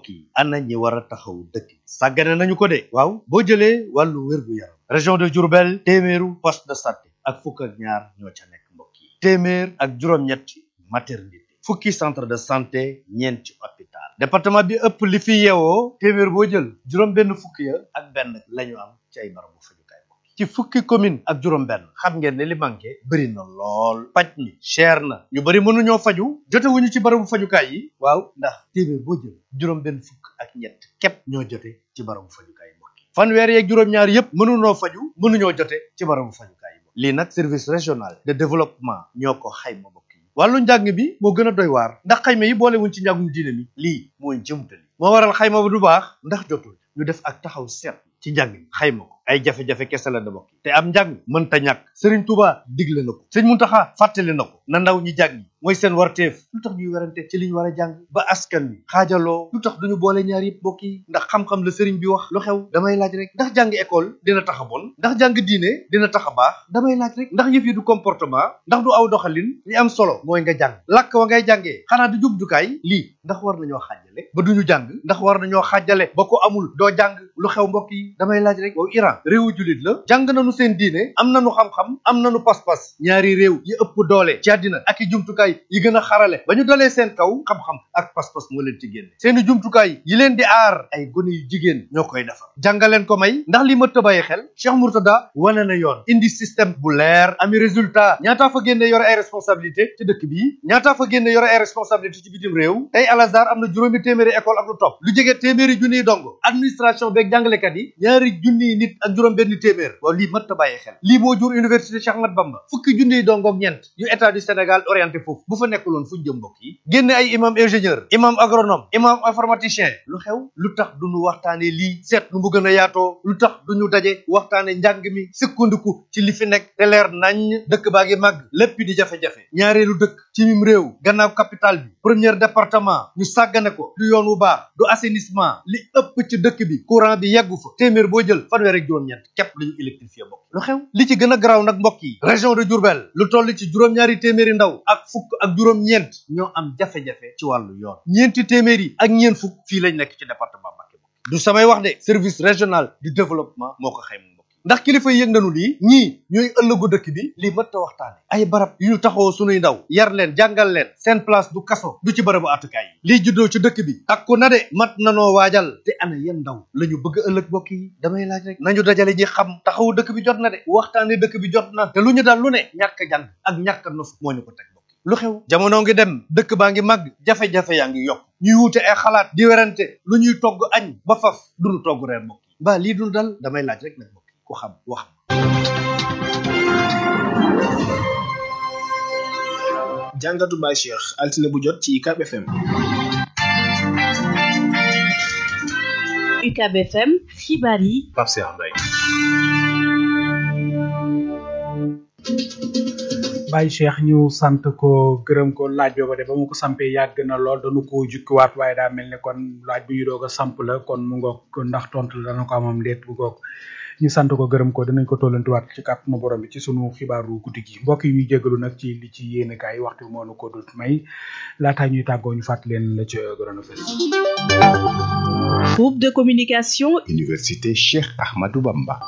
mbokk yi ana ñi war a taxaw dëkk bi sàggane nañu ko de waaw boo jëlee wàllu wér-gu-yaram région de Diourbel téeméeru poste de santé ak fukk ak ñaar ñoo ca nekk mbokk yi téeméer ak juróom-ñetti maternité fukki centre de santé ñeenti hôpital département bi ëpp li fi yeewoo téeméer boo jël juróom benn fukki ya ak benn la ñu am ci ay barabu fajukaay mbokk yi ci fukki commune ak juróom benn xam ngeen ne li manqué bëri na lool paj mi cher na ñu bëri mënuñoo faju jotewuñu ci barabu fajukaay yi waaw ndax téeméer boo jël juróom benn fukk ak ñett képp ñoo jote ci barabu fajukaay yi mbokk yi fanweer yeeg juróom-ñaar yépp mënunoo faju mënuñoo jote ci barabu fajukaay yi lii nag service régional de développement ñoo ko xayma mbokk yi wàllu njàng bi moo gën a doy waar ndax xayma yi boolewuñ ci njàngum diine mi lii mooy jëmtali moo waral xayma ba du baax ndax jotul ñu def ak taxaw seet ci njàng mi xayma ko ay jafe-jafe kese la da bokk te am njàng mënta ñàkk sëriñ Tuuba digle na ko sëñ Muntaxa fàttali na ko na ndaw ñi jàng mooy seen warteef lu tax ñuy werante ci li ñu war a jàng ba askan wi xaajaloo lu tax duñu boole ñaar yëpp bokk yi ndax xam-xam la sëriñ bi wax lu xew damay laaj rek ndax jàng école dina tax a bon ndax jàng diine dina tax a baax damay laaj rek ndax yëf yi du comportement ndax du aw doxalin li am solo mooy nga jàng làkk wa ngay jàngee xanaa du jubjukaay lii ndax war nañoo xaajale ba duñu jàng ndax war nañoo xaajale ba ko amul doo jàng lu xew mbokk yi damay laaj rek waaw Iran réewu julit la jàng nañu seen diine am nañu xam-xam am nañu pas-pas ñaari réew yi ëpp doole ci àddina ak i jumtukaay yi gën a xarale ba ñu dalee seen kaw xam-xam ak pas-pas moo leen ci génne seeni jumtukaay yi leen di aar ay gone yu jigéen ñoo koy defar jàngaleen ko may ndax li ma tëbàyyi xel Cheikh Mourtada wane na yoon indi système bu leer ami résultat ñaataa fa génne yore ay responsabilité ci dëkk bi ñaataa fa génne yore ay responsabilité ci bitim réew tey Al Azhar am na juróomi téeméeri école ak lu topp lu jege téeméeri junniy dongo administration beeg jàngalekat yi ñaari junniy nit ak juróom benn téeméer waaw lii mat ta bàyyi xel lii moo jur université Cheikh Ahmad Bamba fukki junniy dongo ak ñeent yu état du Sénégal orienté foofu bu fa nekkuloon fu ñu jëm mbokk yi génne ay imam ingénieur imam agronome imam informaticien lu xew lu tax duñu waxtaane lii seet nu mu gën a yaatoo lu tax duñu daje waxtaane njàng mi sukkandiku ci li fi nekk te leer nañ dëkk baa ngi màgg lépp di jafe-jafe ñaareelu dëkk ci mim réew gannaaw capital bi premier département ñu sàggane ko du yoon wu baax du assainissement li ëpp ci dëkk bi courant bi yeggu fa téeméer boo jël fanweer ak juróom-ñeent képp lañu électrifié mbokk lu xew li ci gën a garaaw nag mbokk yi région de Diourbel lu toll ci juróom-ñaari téeméeri ndaw ak fukk ak juróom-ñeent ñoo am jafe-jafe ci wàllu yoon ñeenti téeméer yi ak ñeent fukk fii lañ nekk ci département Mbacké du samay wax de service régional du développement moo ko xayma mbokk yi ndax kilifa yi yëg nañu lii ñii ñooy ëllëgu dëkk bi lii mat ta waxtaane ay barab yu ñu taxawoo sunuy ndaw yar leen jàngal leen seen place du kaso du ci barabu àttukaay yi lii juddoo ci dëkk bi takku na de mat nanoo waajal te ana yéen ndaw la ñu bëgg ëllëg mbokk yi damay laaj rek nañu dajale ñi xam taxawu dëkk bi jot na de waxtaane dëkk bi jot na te lu ñu daal lu ne ñàkk jàng ak ñàkk nos moo ñu ko teg mbokk yi lu xew jamono ngi dem dëkk baa ngi màgg jafe-jafe yaa ngi yokk ñuy wuute ay xalaat di werante lu ñuy togg añ ba faf duñu togg reer mbokk yi mbaa lii dul dal damay laaj rek nag mbokk yi ku xam wax jàngatu Baye Cheikh altine bu jot ci UCAB FM UCAB FM xibaar yi Pape Cheikh Mbaye Baye Cheikh ñu sant ko gërëm ko laaj booba de ba mu ko sampee yàgg na lool dañu ko jukkiwaat waaye daa mel ne kon laaj bu ñu doog a samp la kon mu ngoog ndax tontu la dana ko amam déet bu ngoog ñu sant ko gërëm ko dinañ ko tollantiwaat ci kàttanu borom bi ci sunu xibaaru guddi gi mbokk yi ñuy jégalu nag ci li ci yéene kaay waxtu bi moo nu ko dut may laataa ñuy tàggoo ñu fàttali leen la ca gënoon a fës. groupe de communication Université Cheikh Ahmadou Bamba.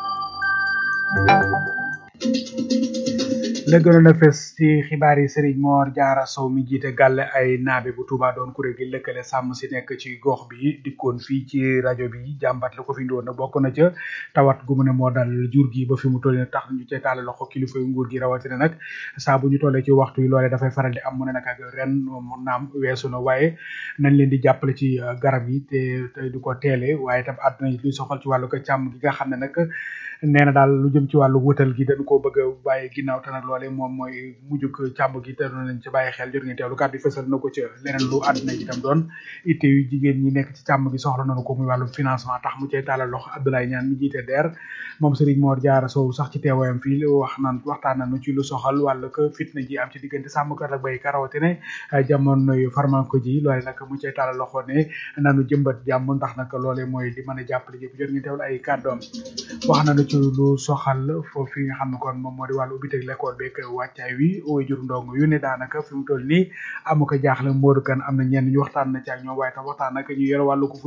la gënoon a fës ci xibaar yi Serigne Mor Diarra Sow mi jiite gàlle ay naabe bu Touba doon kuréel gi lëkkale sàmm si nekk ci gox bi dikkoon fii ci rajo bi jàmbat la ko fi indiwoon nag bokk na ca tawat gu mu ne moo dal jur gi ba fi mu toll tax ñu cee taal loxo kilifa yu nguur gi rawatina nag saa bu ñu tollee ci waxtu yi loolee dafay faral di am mu ne nag ak ren mu naam weesu na waaye nañ leen di jàppale ci garab yi te te di ko teele waaye itam àdduna yi luy soxal ci wàllu ko càmm gi nga xam ne nag nee na daal lu jëm ci wàllu wutal gi dañ koo bëgg a bàyyi ginnaaw te nag loolee moom mooy mujjug càmm gi te doon nañ ci bàyyi xel jot ngeen teewlu kàddu yi fësal na ko ci leneen lu àdduna yi itam doon itte yu jigéen ñi nekk ci càmm gi soxla nañu ko muy wàllum financement tax mu cay taalal loxo Abdoulaye Niane mi jiite DER moom Serigne Mor Diarra Sow sax ci teewaayam fii wax naan waxtaan nañu ci lu soxal wàllu ko fitna ji am ci diggante sàmmkat ak béykat rawatina jamonoy farmanko ji loole nag mu cay taalal loxo ne nanu jëmbat jàmm ndax nag loolee mooy li mën a jàppale jëpp jot ngeen teewlu ay kàddoom wax nañu ci lu soxal foofu nga xam ne kon moom moo di wàllu ubbiteg l'école beeg wàccaay wi way jur ndong yu ne daanaka fi mu toll nii amu ko jaaxle Modou Kane am na ñenn ñu waxtaan na ci ak ñoom waaye tam waxtaan nag ñu yore wàllu ko